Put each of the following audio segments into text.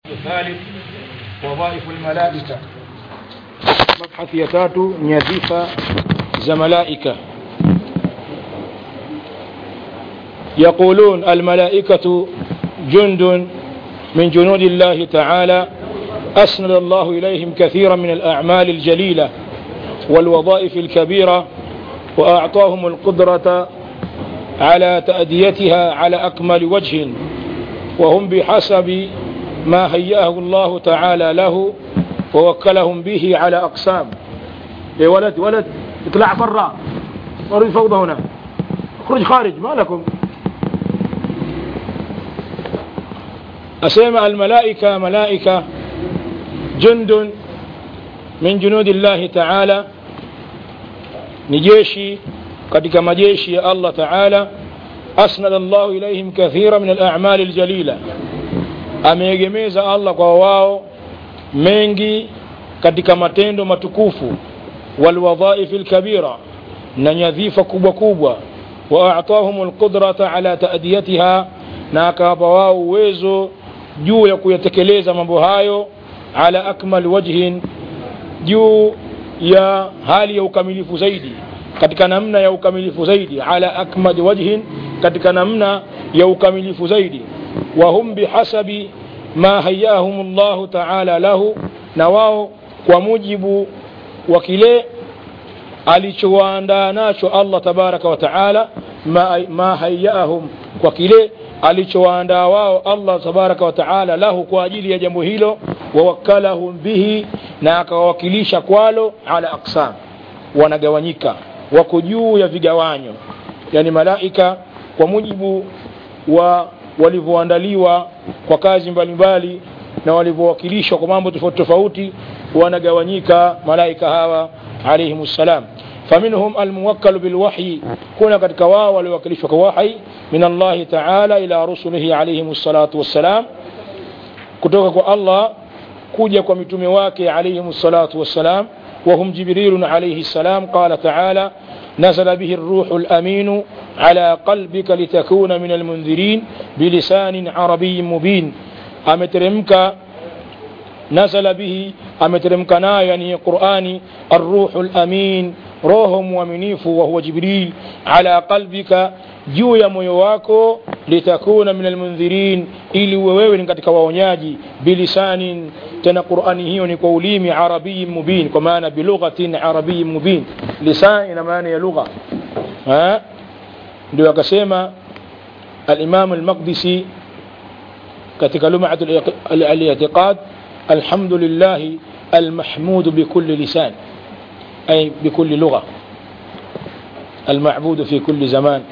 الثالث وظائف الملائكة مبحث يتاتو نيذيفة زملائكة يقولون الملائكة جند من جنود الله تعالى أسند الله إليهم كثيرا من الأعمال الجليلة والوظائف الكبيرة وأعطاهم القدرة على تأديتها على أكمل وجه وهم بحسب ما هيأه الله تعالى له ووكلهم به على أقسام يا ولد ولد اطلع برا اريد فوضى هنا اخرج خارج ما لكم أسمع الملائكة ملائكة جند من جنود الله تعالى نجيشي katika majeshi ya Allah Ta'ala asnada Allah ilaihim kathira min al-a'mal al-jalila ameegemeza Allah kwa wao mengi katika matendo matukufu walwadhaif al-kabira na nyadhifa kubwa kubwa wa a'tahum al-qudrata ala ta'diyatiha na akawapa wao uwezo juu ya kuyatekeleza mambo hayo ala akmal wajhin juu ya hali ya ukamilifu zaidi katika namna ya ukamilifu zaidi ala akmad wajhin katika namna ya ukamilifu zaidi wa hum bihasabi ma hayahum Allah ta'ala lahu na wao kwa mujibu wa kile alichowaandaa nacho Allah tabaraka wa taala ma, ma hayahum kwa kile alichowaandaa wao Allah tabaraka wa taala lahu kwa ajili ya jambo hilo wawakalahum bihi na akawawakilisha kwalo ala aqsam wanagawanyika wako juu ya vigawanyo yani malaika kwa mujibu wa walivyoandaliwa kwa kazi mbalimbali na walivyowakilishwa kwa mambo tofauti tofauti wanagawanyika malaika hawa alaihim ssalam faminhum almuwakkalu bilwahyi kuna katika wao waliowakilishwa kwa wahi min allahi taala ila rusulihi alaihim ssalatu wassalam kutoka kwa allah kuja kwa mitume wake alaihim ssalatu wassalam وهم جبريل عليه السلام قال تعالى نزل به الروح الأمين على قلبك لتكون من المنذرين بلسان عربي مبين أمترمك نزل به أمترمك يعني قرآن الروح الأمين روح ومنيف وهو جبريل على قلبك juu ya moyo wako litakuna min almundhirin ili uwe wewe ni katika waonyaji bilisanin tena qurani hiyo ni kwa ulimi arabiyin mubin kwa maana bilughatin arabiyin mubin lisan ina maana ya lugha ndio akasema الإمام المقدسي katika لمعة الاعتقاد الحمد لله المحمود بكل لسان أي بكل لغة المعبود في كل زمان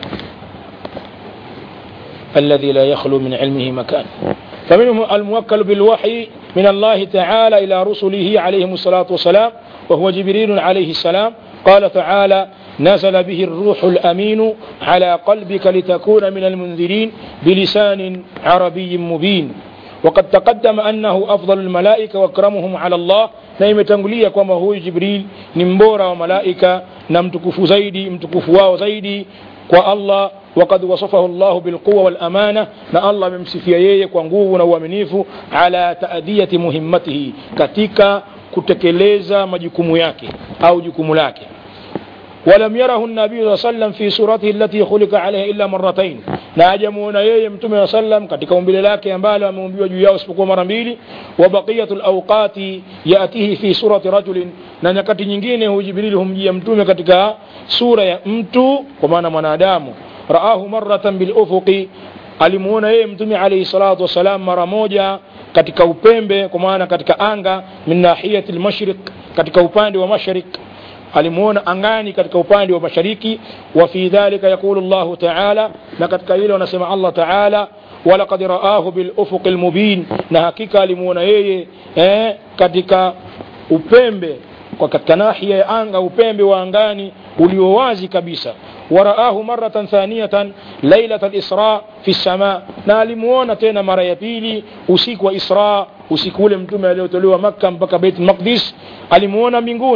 الذي لا يخلو من علمه مكان فمنهم الموكل بالوحي من الله تعالى إلى رسله عليهم الصلاة والسلام وهو جبريل عليه السلام قال تعالى نزل به الروح الأمين على قلبك لتكون من المنذرين بلسان عربي مبين وقد تقدم أنه أفضل الملائكة وأكرمهم على الله نايم تنقلية كما هو جبريل نمبورا وملائكة نمتكف زيدي متكف واو زيدي والله وقد وصفه الله بالقوة والأمانة na Allah amemsifia yeye kwa nguvu na uaminifu ala taadiyati muhimmatihi katika kutekeleza majukumu yake au jukumu lake ولم يره النبي صلى الله عليه وسلم في صورته التي خلق عليها إلا مرتين na hajamuona yeye mtume wa sallam katika umbile lake ambalo ameumbiwa juu yao isipokuwa mara mbili wa baqiyatu alawqati yatihi fi surati rajulin na nyakati nyingine huyu jibril humjia mtume katika sura ya mtu kwa maana mwanadamu raahu maratan bil ufuqi alimuona yeye mtume alayhi salatu wasalam mara moja katika upembe kwa maana katika anga min nahiyati almashriq katika upande wa mashriq alimuona angani katika upande wa mashariki wa fi dhalika yaqulu Allah ta'ala na katika hilo anasema Allah ta'ala walaqad ra'ahu bil ufuqil mubin na hakika alimuona yeye eh, katika upembe kwa katika nahia ya anga upembe wa angani ulio wazi kabisa ورآه مرة ثانية ليلة الإسراء في السماء na alimuona tena mara ya pili usiku wa Isra usiku ule mtume aliyotolewa Makka mpaka Bait Maqdis alimuona mbinguni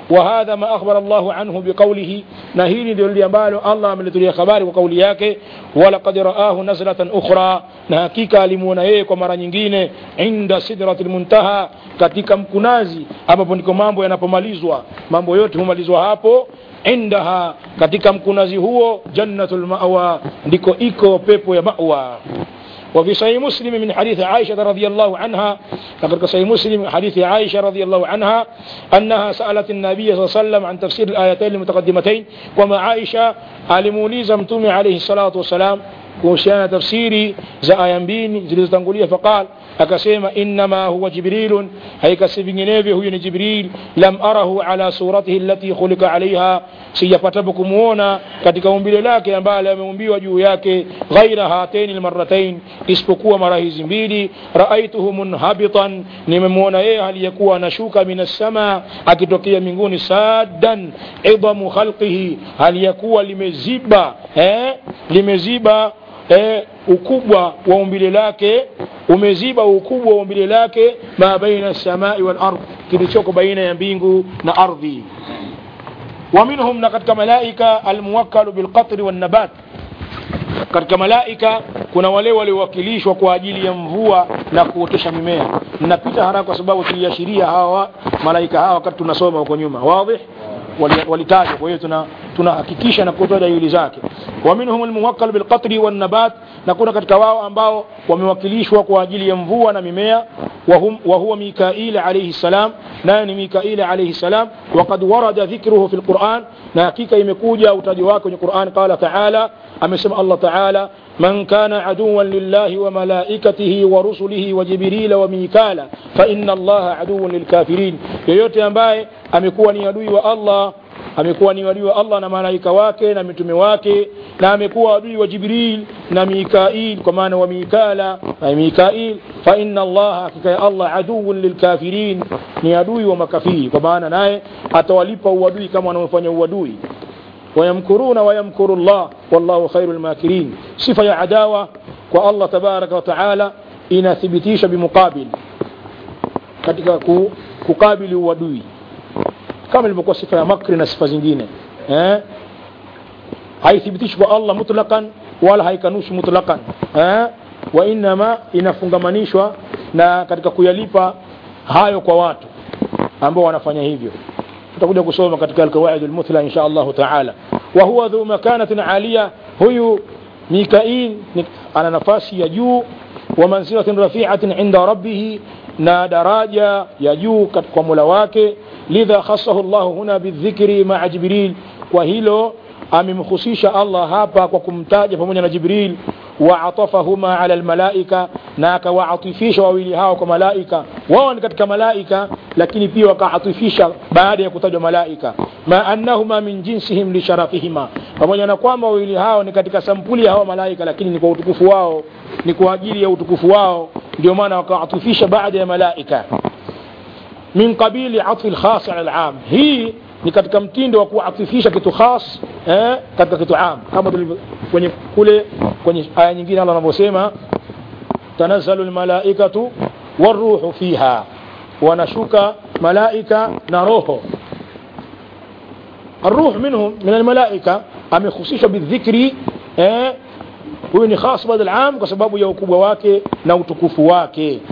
وهذا ما أخبر الله عنه بقوله نهيني دول ambalo Allah amelitulia habari kwa kauli yake walaqad raahu nazlatan ukhra na hakika alimuona yeye kwa mara nyingine inda sidratil muntaha katika mkunazi ambapo ndiko mambo yanapomalizwa mambo yote humalizwa hapo indaha katika mkunazi huo jannatul mawa ndiko iko pepo ya mawa وفي صحيح مسلم من حديث عائشة رضي الله عنها لقد صحيح مسلم من حديث عائشة رضي الله عنها أنها سألت النبي صلى الله عليه وسلم عن تفسير الآيتين المتقدمتين وما عائشة alimuuliza mtume alayhi salatu wassalam kuhusiana na tafsiri za aya mbili zilizotangulia faqal akasema innama huwa jibrilun haikasi vinginevyo huyu ni jibril lam arahu ala suratihi allati khuliqa alaiha sijapatapo kumuona katika umbile lake ambalo ameumbiwa juu yake ghaira hataini lmaratain isipokuwa mara hizi mbili raaituhu munhabitan nimemwona yeye aliyekuwa anashuka min assama akitokea mbinguni saddan idhamu khalqihi aliyekuwa limeziba eh, limeziba eh, ukubwa wa umbile lake umeziba ukubwa wa umbile lake ma baina samai wal ardh kilichoko baina ya mbingu na ardhi ومنهم نقد ملائكة الموكل بالقطر والنبات katika malaika kuna wale waliowakilishwa kwa ajili ya mvua na kuotesha mimea napita haraka kwa sababu tuliashiria hawa malaika hawa wakati tunasoma huko nyuma wadhi walitajwa kwa hiyo tuna tunahakikisha na kutoa dalili zake wa minhum almuwakkal bilqatri wannabat na kuna katika wao ambao wamewakilishwa kwa ajili ya mvua na mimea وهم وهو ميكائيل عليه السلام نان ميكائيل عليه السلام وقد ورد ذكره في القرآن ناكيك يمكوجا وتجواك في القرآن قال تعالى أمسم الله تعالى من كان عدوا لله وملائكته ورسله وجبريل وميكالا فإن الله عدو للكافرين yoyote ambaye amekuwa ni adui wa Allah amekuwa ni adui wa Allah na malaika wake na mitume wake na amekuwa adui wa Jibril na Mikail kwa maana wa Mikala na Mikail fa inna Allah hakika ya Allah aduun lilkafirin ni adui wa makafiri kwa maana naye atawalipa uadui kama wanaofanya uadui wayamkuruna wayamkuru Allah wallahu khairul makirin sifa ya adawa kwa Allah tabaraka wa taala inathibitisha bimuqabil katika kukabili uadui kama ilivyokuwa sifa ya makri na sifa zingine eh? haithibitishi kwa Allah mutlaqan wala haikanushi mutlaqan eh? wa inama inafungamanishwa na katika kuyalipa hayo kwa watu ambao wanafanya hivyo tutakuja kusoma katika alqawaid almuthla insha Allah taala wa huwa dhu makanatin aliya huyu mikail ana nafasi ya juu wa manzilatin rafi'atin inda rabbih na daraja ya juu kwa Mola wake lidha khassahu Allah huna bidhikri ma'a Jibril kwa hilo amemhusisha Allah hapa kwa kumtaja pamoja na Jibril wa atafahuma ala almalaika na akawaatifisha wawili hao kwa malaika wao ni katika malaika lakini pia wakaatifisha baada ya kutajwa malaika ma annahuma min jinsihim li sharafihima pamoja na kwamba wawili hao ni katika sampuli ya hao malaika lakini ni kwa utukufu wao ni kwa ajili ya utukufu wao ndio maana wakaatifisha baada ya malaika min qabili atfi alkhas ala alam hii ni katika mtindo wa kuatifisha kitu khas eh, katika kitu am kama kwenye kule kwenye aya nyingine Allah anavyosema tanazzalu almalaikatu waruhu fiha wanashuka malaika na roho الروح منهم من الملائكة amehusishwa bidhikri eh, huyu ni khas badal am kwa sababu ya ukubwa wake na utukufu wake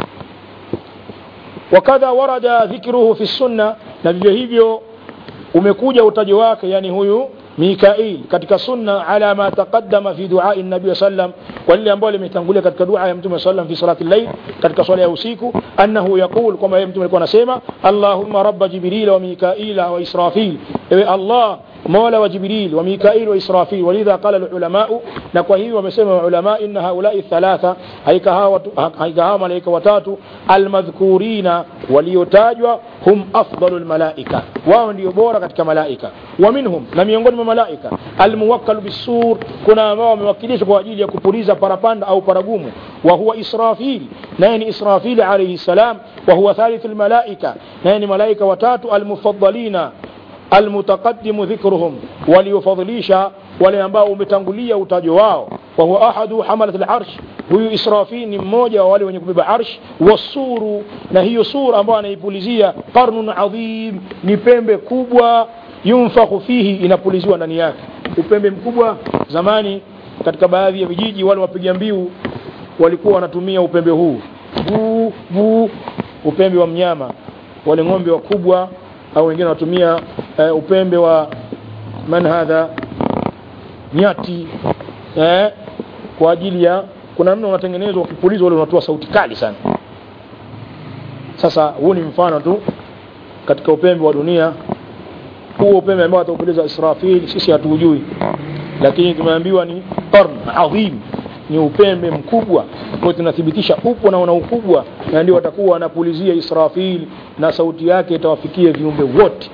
wakadha warada dhikruhu fi sunna na vivyo hivyo umekuja utaji wake yani huyu Mikail katika sunna ala ma taqaddama fi duai nabii sallam kwa lile ambalo limetangulia katika dua ya mtume sallam fi salati al-layl katika swala ya usiku annahu yaqul kwamba yeye mtume alikuwa anasema Allahumma rabba jibril wa mikaila wa israfil ewe Allah mola wa jibril wa mikail wa israfil walidha qala al-ulamau na kwa hiyo wamesema ulama inna haulai thalatha haika hawa haika hawa malaika watatu almadhkurina waliotajwa hum afdalul malaika wao ndio bora katika malaika wa minhum na miongoni mwa malaika almuwakkal bisur kuna ambao wamewakilishwa kwa ajili ya kupuliza parapanda au paragumu wa huwa israfil naye ni israfil alayhi salam wa huwa thalithul malaika naye ni malaika watatu almufaddalina almutaqaddimu dhikruhum waliofadhilisha wale ambao umetangulia utajo wao وهو أحد حملة العرش huyu Israfil ni mmoja wa wale wenye kubeba arsh wasuru na hiyo sura ambayo anaipulizia qarnun adhim ni pembe kubwa yunfakhu fihi inapuliziwa ndani yake upembe mkubwa zamani katika baadhi ya vijiji wale wapiga mbiu walikuwa wanatumia upembe huu buu buu upembe wa mnyama wale ng'ombe wakubwa au wengine wanatumia uh, upembe wa man hadha nyati eh, kwa ajili ya kuna namna unatengenezwa ukipulizwa ule unatoa sauti kali sana sasa huu ni mfano tu katika upembe wa dunia huo upembe ambao ataupuliza Israfil sisi hatuujui lakini tumeambiwa ni qarn adhim ni upembe mkubwa kwa tunathibitisha upo na una ukubwa na ndio watakuwa wanapulizia Israfil na sauti yake itawafikia viumbe wote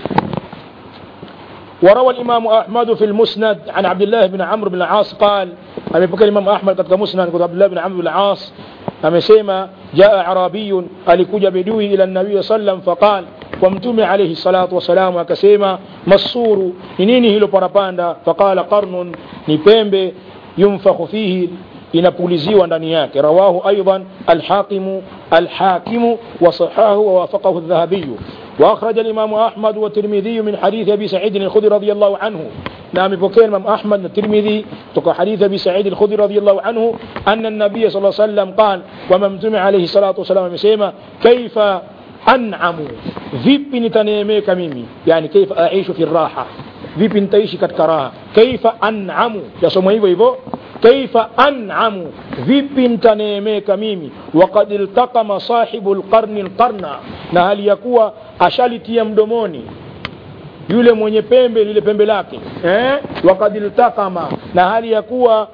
وروى الإمام أحمد في المسند عن عبد الله بن عمرو بن العاص قال أمي بكر الإمام أحمد قد مسند قد عبد الله بن عمرو بن العاص أمسيما جاء عربي ألكج بدوي إلى النبي صلى الله عليه وسلم فقال ومتوم عليه الصلاة والسلام akasema masuru ni nini hilo parapanda faqala qarnun ni pembe yunfakhu fihi inapuliziwa ndani yake rawahu aidan alhakimu alhakimu wasahahu wawafaqahu aldhahabiyu واخرج الامام احمد والترمذي من حديث ابي سعيد الخدري رضي الله عنه نعم بكين الامام احمد والترمذي تقى حديث ابي سعيد الخدري رضي الله عنه ان النبي صلى الله عليه وسلم قال وممتم عليه الصلاه والسلام amesema كيف an'amu vipi nitaneemeka mimi yani kaifa aishu fi raha vipi nitaishi katika raha kaifa an'amu yasomwa hivyo hivyo kaifa an'amu vipi nitaneemeka mimi waqad iltaqama sahibu alqarni alqarna na hali ya kuwa ashalitia mdomoni yule mwenye pembe lile pembe lake eh waqad iltaqama na hali ya kuwa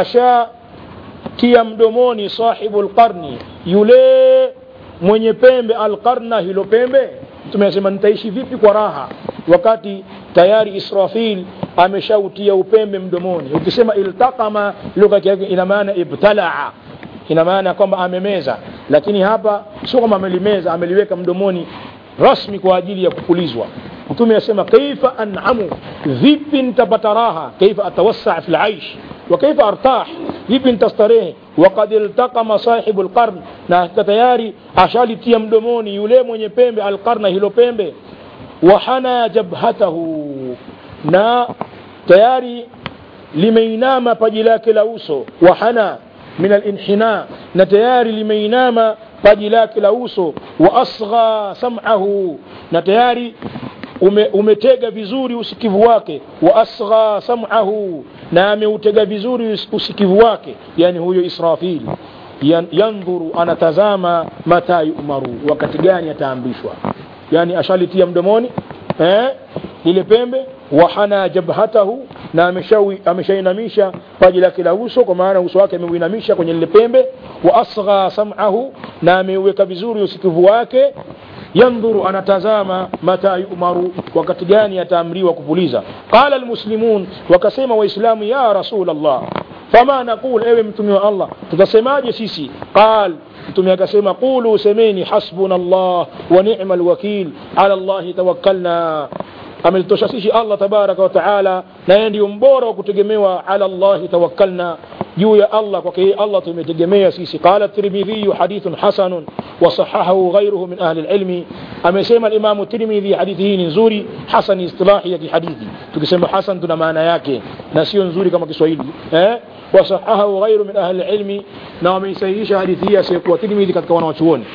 ashatia mdomoni sahibu alqarni yule mwenye pembe alqarna hilo pembe tumesema nitaishi vipi kwa raha wakati tayari Israfil ameshautia upembe mdomoni ukisema iltaqama lugha yake ina maana ibtalaa ina maana kwamba amemeza lakini hapa sio kama amelimeza ameliweka mdomoni rasmi kwa ajili ya kupulizwa mtume asema kaifa an'amu vipi nitapata raha kaifa atawassa fi al-aish wa kaifa artah vipi nitastarehe waqad iltaqama sahibu alqarn na tayari ashalitia mdomoni yule mwenye pembe alqarna hilo pembe wahana jabhatahu na tayari limeinama paji lake la uso wahana min alinhina na tayari limeinama paji lake la uso wa asgha sam'ahu na tayari ume, umetega vizuri usikivu wake wa asgha sam'ahu na ameutega vizuri usikivu wake yani huyo Israfil Yan, yandhuru anatazama mata yumaru wakati gani ataambishwa yani ashalitia mdomoni eh ile pembe wahana jabhatahu na ameshawi ameshainamisha paji lake la uso kwa maana uso wake ameuinamisha kwenye ile pembe wa asgha sam'ahu na ameuweka vizuri usikivu wake yandhuru anatazama mata yumaru wakati gani ataamriwa kupuliza qala almuslimun wakasema waislamu ya rasul allah fama naqul ewe mtume wa allah tutasemaje sisi qal mtume akasema qulu semeni hasbuna allah wa ni'mal wakil ala allah tawakkalna amelitosha sisi allah tabaraka wa taala na yeye ndio mbora wa kutegemewa ala allah tawakkalna juu ya Allah kwake yeye Allah tumetegemea sisi qala tirmidhi hadithun hasanun wa sahahahu ghayruhu min ahli alilmi amesema al-imam tirmidhi hadithi hii ni nzuri hasan istilahi ya hadithi tukisema hasan tuna maana yake na sio nzuri kama Kiswahili eh wa sahahahu ghayru min ahli alilmi na wameisahihisha hadithi hii asiyekuwa tirmidhi katika wanawachuoni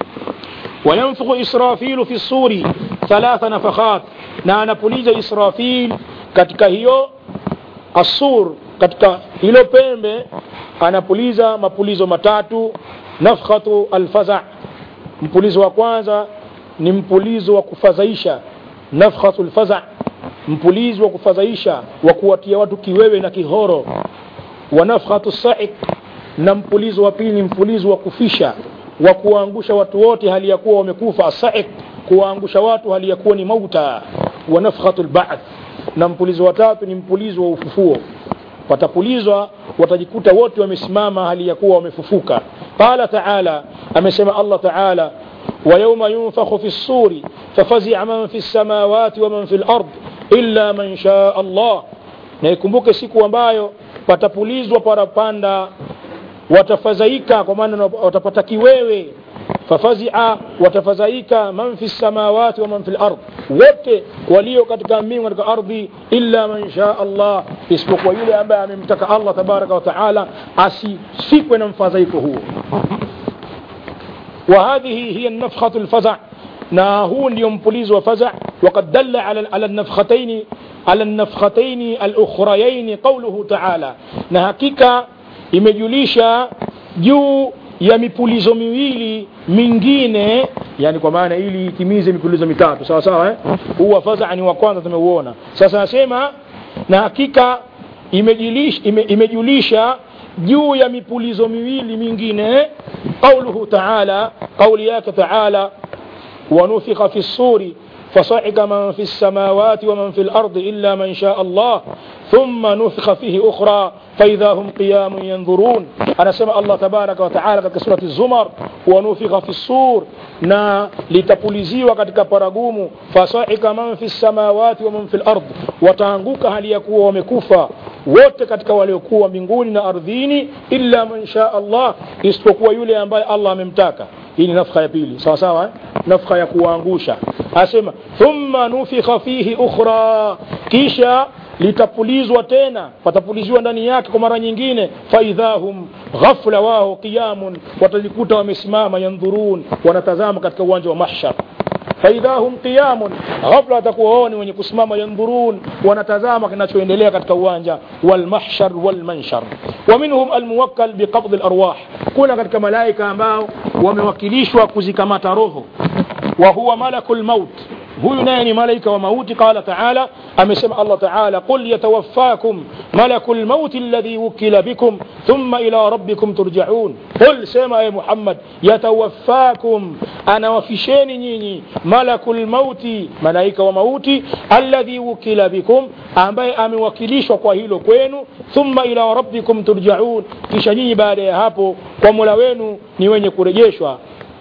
وينفخ إسرافيل في الصور ثلاث نفخات na anapuliza Israfil katika hiyo asur katika hilo pembe anapuliza mapulizo matatu nafkhatu alfaza mpulizo wa kwanza ni mpulizo wa kufadhaisha nafkhatu alfaza mpulizo wa kufadhaisha wa kuwatia watu kiwewe na kihoro wa nafkhatu saik na mpulizo wa pili ni mpulizo wa kufisha wa kuwaangusha watu wote hali ya kuwa wamekufa asaik kuwaangusha watu hali ya kuwa ni mauta wa nafkhatu alba'th na mpulizo wa tatu ni mpulizo wa ufufuo watapulizwa watajikuta wote wamesimama hali ya kuwa wamefufuka qala taala amesema allah taala ويوم ينفخ في الصور ففزع من في السماوات ومن في الأرض إلا من شاء الله na ikumbuke siku ambayo patapulizwa parapanda watafadhaika kwa maana watapata kiwewe fafazia watafadhaika man fi samawati wa man fi lard wote walio katika mbingu katika ardhi illa man shaa allah isipokuwa yule ambaye amemtaka allah tabaraka wa taala asisikwe na mfadhaiko huo وهذه هي النفخة الفزع na huu ndio mpulizo wa faza وقد دل على على النفختين على النفختين الأخريين قوله تعالى na hakika imejulisha juu ya mipulizo miwili mingine yani kwa maana ili itimize mipulizo mitatu sawa sawa eh? huu wa faza ni wa kwanza tumeuona sasa nasema na hakika imejulisha, ime, imejulisha juu ya mipulizo miwili mingine qauluhu taala qauli yake taala ونفخ في الصور فصعق من في السماوات ومن في الأرض إلا من شاء الله ثم نفخ فيه أخرى فإذا هم قيام ينظرون أنا سمع الله تبارك وتعالى في سورة الزمر ونفخ في الصور na litapuliziwa katika paragumu fasaika man fi samawati wa man fi lard wataanguka hali ya kuwa wamekufa wote katika waliokuwa mbinguni na ardhini illa man shaa allah isipokuwa yule ambaye allah amemtaka hii ni nafkha ya pili sawa sawa eh? nafkha ya kuwaangusha asema thumma nufikha fihi ukhra kisha litapulizwa tena patapuliziwa ndani yake kwa mara nyingine faidhahum ghafla wao qiyamun watajikuta wamesimama yandhurun wanatazama katika uwanja wa mahshar faidhahum qiyamun ghafla watakuwa wao ni wenye kusimama yandhurun wanatazama kinachoendelea katika uwanja walmahshar walmanshar wa minhum almuwakkal biqabdi alarwah kuna katika malaika ambao wamewakilishwa kuzikamata roho wa huwa malakul maut huyu naye ni malaika wa mauti qala taala amesema allah taala qul yatawaffakum malaku lmauti alladhi wukila bikum thumma ila rabbikum turjaun qul sema e muhammad yatawaffakum anawafisheni nyinyi malaku lmauti malaika wa mauti alladhi wukila bikum ambaye amewakilishwa kwa hilo kwenu thumma ila rabbikum turjaun kisha nyinyi baada ya hapo kwa mola wenu ni wenye kurejeshwa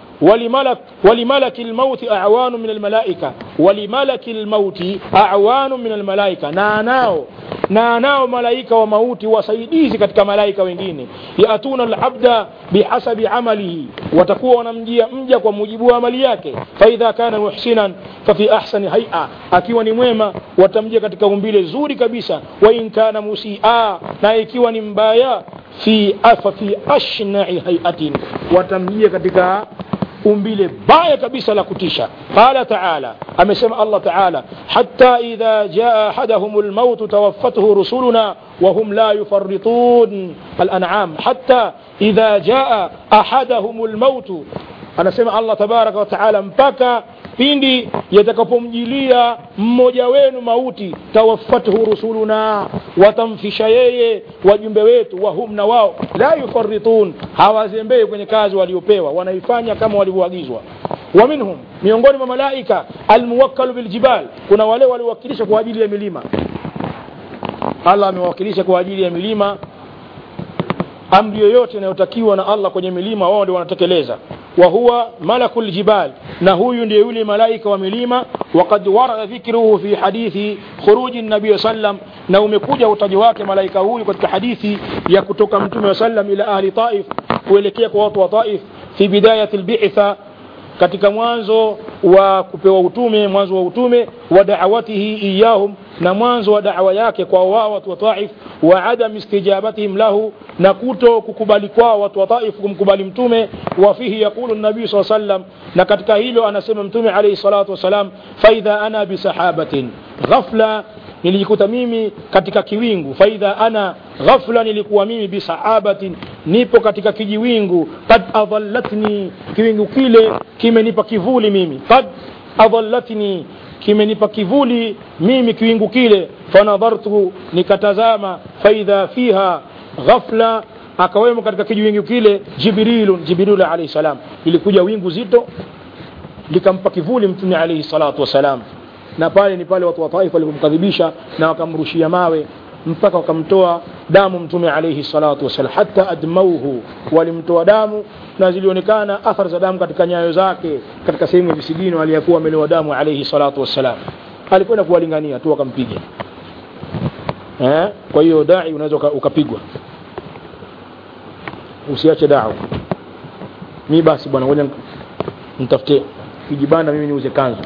ولملك ولملك الموت أعوان من الملائكة ولملك الموت أعوان من الملائكة ناناو ناناو ملائكة وموت وسيديزي katika malaika wengine yatuna alabda bihasabi amalihi watakuwa wanamjia mja kwa mujibu wa amali yake faidha kana muhsinan fafi ahsani haia akiwa ni mwema watamjia katika umbile zuri kabisa wa in kana musia na ikiwa ni mbaya fi afa fi ashnai hayatin watamjia katika umbile baya kabisa la kutisha qala taala amesema allah taala hatta idha jaa ahadahum lmautu tawaffathu rusuluna وهم لا يفرطون الأنعام حتى إذا جاء أحدهم الموت anasema allah tabaraka wataala mpaka pindi yatakapomjilia mmoja wenu mauti tawaffathu rusuluna watamfisha yeye wajumbe wetu wahum na wao la yufaritun hawazembei kwenye kazi waliopewa wanaifanya kama walivyoagizwa wa minhum miongoni mwa malaika almuwakkalu biljibal kuna wale waliowakilisha kwa ajili ya milima allah amewakilisha kwa ajili ya milima amri yoyote inayotakiwa na allah kwenye milima wao ndio wanatekeleza wa huwa malaku ljibal na huyu ndiye yule malaika wa milima wakad warada dhikruhu fi hadithi khuruji nabii sallam na umekuja utaji wake malaika huyu katika hadithi ya kutoka mtume wa sallam ila ahli taif kuelekea kwa watu wa taif fi bidayati lbitha katika mwanzo wa kupewa utume mwanzo wa utume wa da'awatihi iyahum na mwanzo wa da'wa yake kwa wao watu wa Taif wa adam istijabatihim lahu na kuto kukubali kwao watu wa Taif kumkubali mtume wa fihi yaqulu nabii SAW sallam na katika hilo anasema mtume alayhi salatu wasalam faidha ana bisahabatin ghafla nilijikuta mimi katika kiwingu faidha ana ghafla nilikuwa mimi bisahabatin nipo katika kijiwingu kad adhallatni kiwingu kile kimenipa kivuli mimi kad adhallatni kimenipa kivuli mimi kiwingu kile fanadhartu nikatazama faidha fiha ghafla akawemo katika kijiwingu kile jibrilun jibrilu alayhi salam ilikuja wingu zito likampa kivuli mtume alayhi salatu wasalam na pale ni pale watu wa taifa walipomkadhibisha na wakamrushia mawe mpaka wakamtoa damu mtume alayhi salatu wasalam hata admauhu walimtoa damu na zilionekana athari za damu katika nyayo zake katika sehemu ya visigino aliyakuwa amelewa damu alayhi salatu wassalam alikwenda kuwalingania tu wakampiga eh? kwa hiyo dai unaweza uka- ukapigwa usiache dawa mi basi bwana ngoja nitafute kijibanda mimi niuze kanzu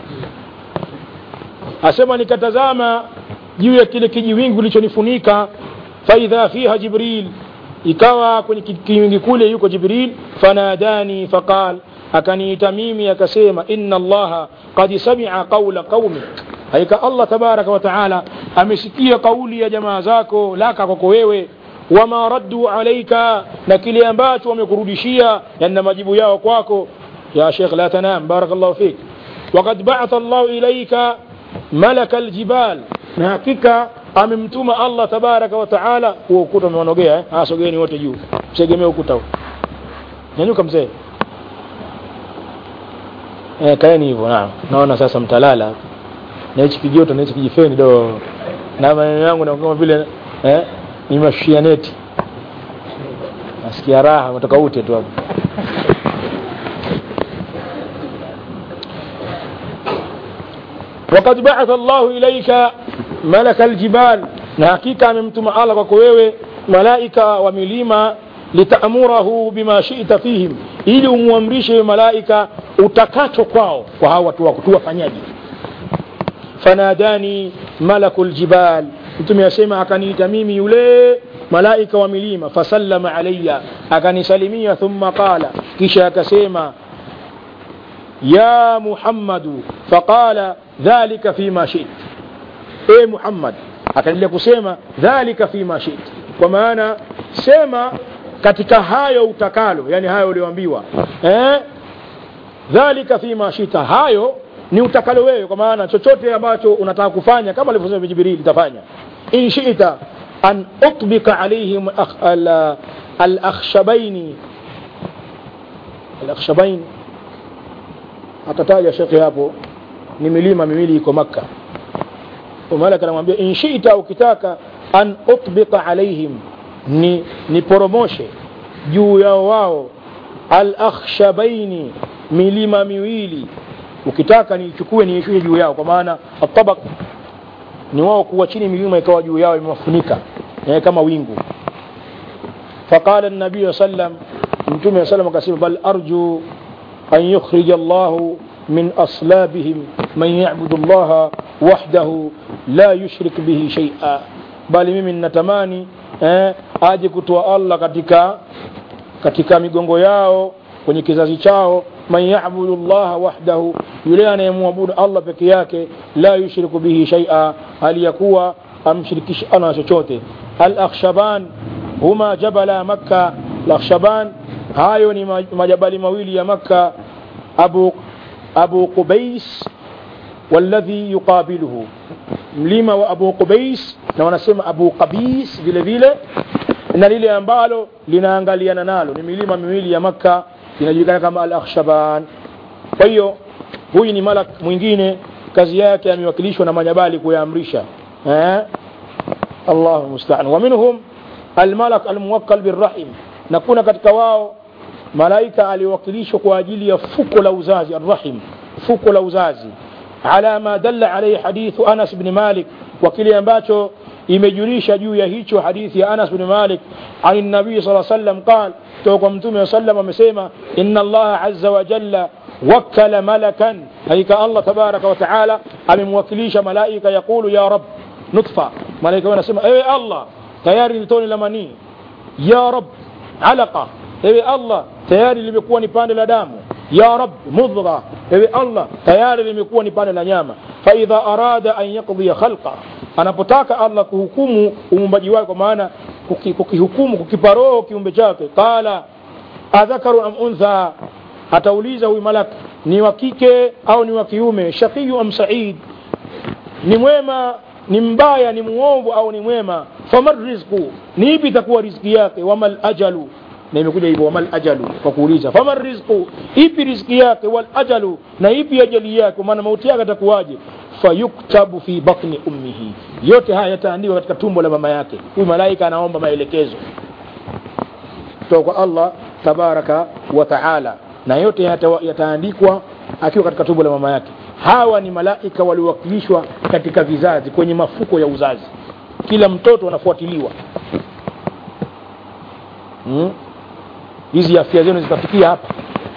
asema nikatazama juu ya kile kijiwingu kilichonifunika faidha fiha jibril ikawa kwenye ki- kiwingi kule yuko jibril fanadani faqal akaniita mimi akasema inna allaha qad samia qaula qaumik haika allah tabaraka wa taala amesikia kauli ya jamaa zako laka kwako wewe wama raddu alaika na kile ambacho wamekurudishia yana majibu yao kwako ya shekh la tanam barakallahu fik وقد بعث الله إليك ملك الجبال na hakika amemtuma Allah tabaraka wa taala huo ukuta umewanogea eh? ah sogeni wote juu msegemee ukuta huo nyanyuka mzee eh kaeni hivyo naam naona sasa mtalala na hichi kijoto na hichi kijifeni do na maneno yangu na kama vile eh nimashia neti nasikia raha kutoka ute tu hapo وقد بعث الله إليك ملك الجبال na hakika amemtuma Allah kwako wewe malaika wa milima litamurahu bima shita fihim ili umwamrishe malaika utakacho kwao kwa hawa watu wako tuwafanyaje fanadani malakul jibal mtume asema akaniita mimi yule malaika wa milima fasallama alayya akanisalimia thumma qala kisha akasema ya muhammadu faqala dhalika fima shit e muhammad akaendelea kusema dhalika fima shit kwa maana sema katika hayo utakalo yani hayo ulioambiwa eh? dhalika fima shita hayo ni utakalo wewe kwa maana chochote ambacho unataka kufanya kama alivyosema jibril itafanya in shita an utbika alaihim akh- al- alakhshabaini alakhshabain akataja shekhe hapo ni milima miwili iko makka malaka anamwambia in shita ukitaka an utbika alaihim ni niporomoshe juu yao wao alakhshabaini milima miwili ukitaka niichukue niishushe juu yao kwa maana atabak ni wao kuwa chini milima ikawa juu yao imewafunika eh, kama wingu faqala nabii sallam mtume sallam akasema bal arju an yukhrija llahu min aslabihim man yabudu llaha wahdahu la yushrik bihi shaia bali mimi ninatamani eh, aje kutoa allah katika katika migongo yao kwenye kizazi chao man yabudu llaha wahdahu yule anayemwabudu allah peke yake la yushriku bihi shaia hali ya kuwa amshirikishi ana chochote alakhshaban huma jabala makka lakhshaban hayo ni ma- majabali mawili ya makka abu, abu qubais والذي يقابله mlima wa abu qubais na wanasema abu qabis vile vile na lile ambalo linaangaliana nalo ni milima miwili ya makka inajulikana kama al akhshaban kwa hiyo huyu ni malak mwingine kazi yake amewakilishwa na majabali kuyaamrisha eh? allahu mustaan wa minhum almalak almuwakkal birrahim na kuna katika wao malaika aliwakilishwa kwa ajili ya fuko la uzazi arrahim fuko la uzazi ala ma dalla alayhi hadithu anas bni malik wa kile ambacho imejulisha juu ya hicho hadithi ya anas bni malik an nabii saa sallam qal kutoka kwa mtume wa sallam amesema inna allaha aza wa jalla wakkala malakan hakika allah tabaraka wa taala amemwakilisha malaika yaqulu ya rab nutfa malaika wanasema ewe allah tayari ni tone la manii ya rab alaqa ewe allah tayari limekuwa ni pande la damu ya rab mudgha ewe allah tayari limekuwa ni pande la nyama faidha arada an yaqdiya khalqa anapotaka allah kuhukumu uumbaji wake kwa maana kuki- kukihukumu kukipa roho kiumbe chake qala adhakaru am untha atauliza huyu malak ni wa kike au ni wa kiume shaqiyu am said ni mwema ni mbaya ni muovu au ni mwema faman rizqu ni ipi itakuwa riziki yake wamal ajalu na imekuja hivyo wamal ajalu kwa kuuliza faman rizqu ipi riziki yake wal ajalu na ipi ajali yake kwa maana mauti yake atakuwaje fayuktabu fi batni ummihi yote haya yataandikwa katika tumbo la mama yake huyu malaika anaomba maelekezo kutoka kwa Allah tabaraka wa taala na yote yata- yataandikwa akiwa katika tumbo la mama yake hawa ni malaika waliowakilishwa katika vizazi kwenye mafuko ya uzazi kila mtoto anafuatiliwa hizi hmm? afya zenu zitafikia hapa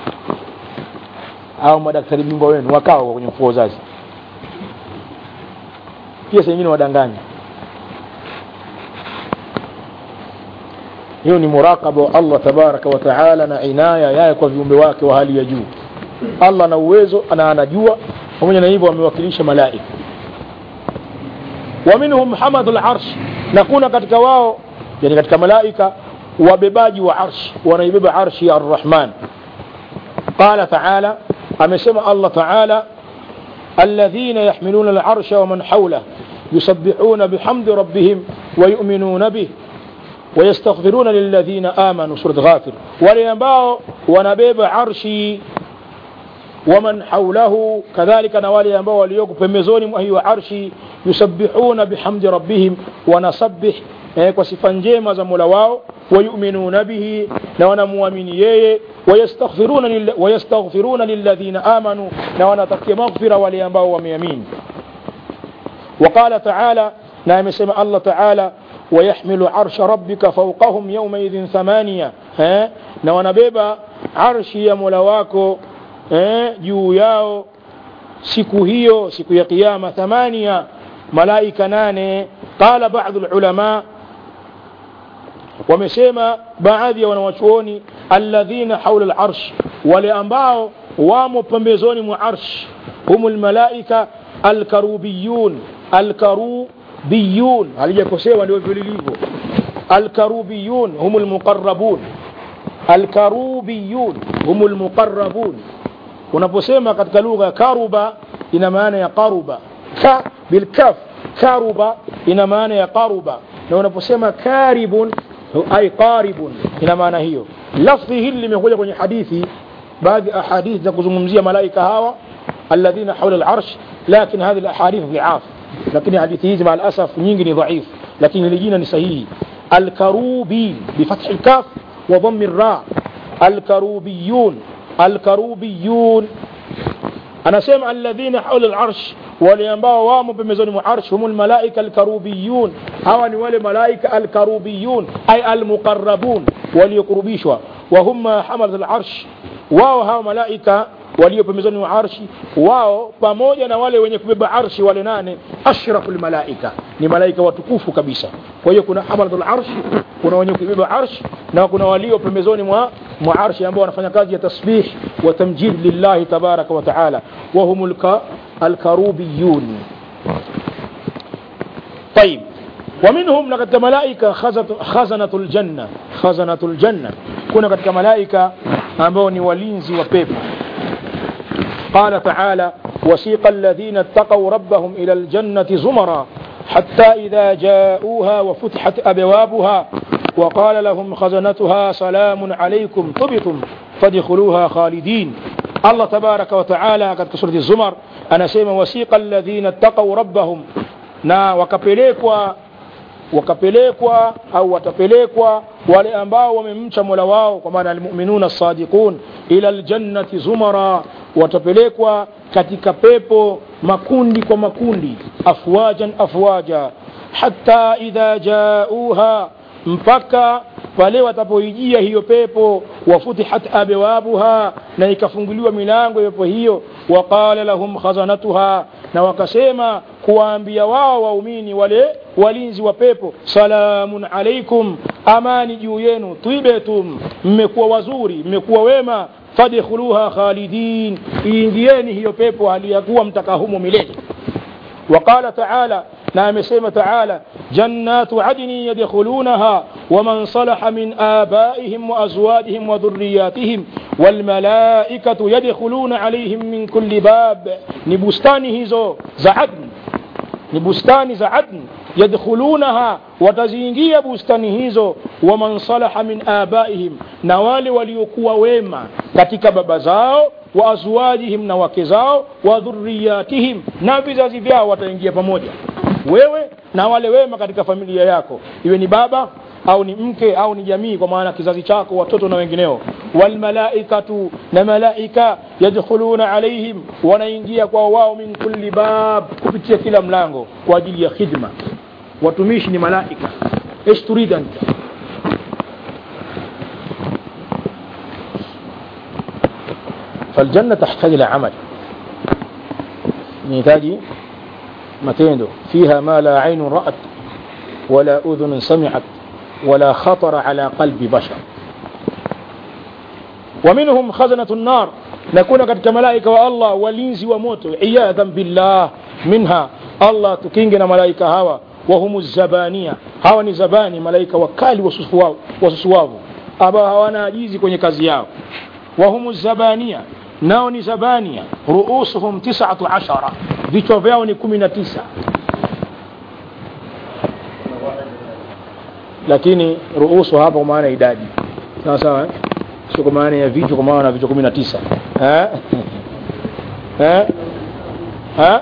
au madaktari bingwa wenu wakao kwenye mfuko uzazi pia saa nyingine wadanganya hiyo ni murakaba wa allah tabaraka wa taala na inaya yaye kwa viumbe wake wa hali ya juu allah ana uwezo na anajua pamoja na hivyo wamewakilisha malaika wa minhum hamadu larsh na kuna katika wao yani katika malaika wabebaji wa arsh wanaibeba arshi ya arrahman qala taala amesema allah taala الذين يحملون العرش ومن حوله يسبحون بحمد ربهم ويؤمنون به ويستغفرون للذين آمنوا سورة غافر ولينباو ونبيب عرشي ومن حوله كذلك نوالي ينباو وليوك فمزون وهي عرشي يسبحون بحمد ربهم ونسبح kwa sifa njema za mola wao wayuminuna bihi na wanamwamini yeye wayastaghfiruna lilladhina amanu na wanatakia maghfira wale ambao wameamini وقال تعالى نعم سمع الله تعالى ويحمل عرش ربك فوقهم يومئذ ثمانية ها na wanabeba arshi ya mola wako eh, juu yao siku hiyo siku ya kiyama thamania malaika nane qala badu lulama wamesema baadhi ya wanawachuoni alladhina haula larsh wale ambao wamo pembezoni mwa arsh hum lmalaika alkarubiyun alkarubiyun halijakosewa ndio vililivyo alkarubiyun hum lmuqarabun alkarubiyun hum lmuqarabun unaposema katika lugha ya karuba ina maana ya qaruba ka bilkaf karuba ina maana ya qaruba na unaposema karibun ay qaribun ina maana hiyo lafdhi hili limekuja kwenye hadithi baadhi ya ahadithi za kuzungumzia malaika hawa alladhina haula al-arsh lakin hadhi al-ahadith dhi'af lakini hadithi hizi maal asaf nyingi ni dhaif lakini hili jina ni sahihi al-karubin bifathi al-kaf wa dhammi ar-ra al-karubiyun al-karubiyun anasema alladhina haula al-arsh wale ambao wamo pembezoni mwa arsh humul malaika alkarubiyun hawa ni wale malaika alkarubiyun ay almuqarrabun waliokurubishwa wa hum hamalat alarsh wao hawa malaika walio pembezoni mwa arshi wao pamoja na wale wenye kubeba arshi wale nane ashrafu lmalaika ni malaika watukufu kabisa kwa hiyo kuna hamalatul arsh kuna wenye kubeba arsh na kuna walio pembezoni mwa mwa arshi ambao wanafanya kazi ya tasbih wa tamjid lillahi tabaraka wa taala wa humul alkarubiyun طيب ومنهم لقد ملائكة خزنة الجنة خزنة الجنة كنا قد ملائكة أمبوني ولينزي وبيب قال تعالى وسيق الذين اتقوا ربهم إلى الجنة زمرا حتى إذا جاءوها وفتحت أبوابها وقال لهم خزنتها سلام عليكم طبتم فادخلوها خالدين الله تبارك وتعالى قد كسرة الزمر أنا سيما وسيق الذين اتقوا ربهم na wakapelekwa wakapelekwa au watapelekwa wale ambao wamemcha mola wao kwa maana almuminuna sadiqun ila aljannati zumara watapelekwa katika pepo makundi kwa makundi afwajan afwaja hata idha jauha mpaka pale watapoijia hiyo pepo wafutihat abwabuha na ikafunguliwa milango ya pepo hiyo waqala lahum khazanatuha na wakasema kuwaambia wao waumini wale walinzi wa pepo salamun alaikum amani juu yenu twibetum mmekuwa wazuri mmekuwa wema fadkhuluha khalidin iingieni hiyo pepo hali ya kuwa mtakahumo milele وقال تعالى نعم سيما تعالى جنات عدن يدخلونها ومن صلح من آبائهم وأزواجهم وذرياتهم والملائكة يدخلون عليهم من كل باب نبستانه زو زعدن نبستان زعدن يدخلونها وتزينجي بستانه زو ومن صلح من آبائهم نوال وليكوا ويما katika baba zao wa azwajihim na wake zao wa dhurriyatihim na vizazi vyao wataingia pamoja wewe na wale wema katika familia yako iwe ni baba au ni mke au ni jamii kwa maana kizazi chako watoto na wengineo walmalaikatu na malaika yadkhuluna alaihim wanaingia kwa wao min kulli bab kupitia kila mlango kwa ajili ya khidma watumishi ni malaika ايش تريد انت فالجنة تحتاج إلى عمل نحتاج matendo fiha ma la ainun ra'at wala udhunun sami'at wala khatara ala qalbi bashar wa minhum khazanatu an-nar na kuna katika malaika wa Allah walinzi wa moto iyadhan billah minha Allah tukinge na malaika hawa wa humu zabania hawa ni zabani malaika wakali wasusuwavu ambao hawana ajizi kwenye kazi yao wa humu zabania nao ni zabania ruusuhum tisatu ashara vichwa vyao ni kumi na tisa lakini ruusu hapa kwa maana idadi sawa sawa eh? sio kwa maana ya vichwa kwa maana vichwa kumi na tisa eh? eh? eh?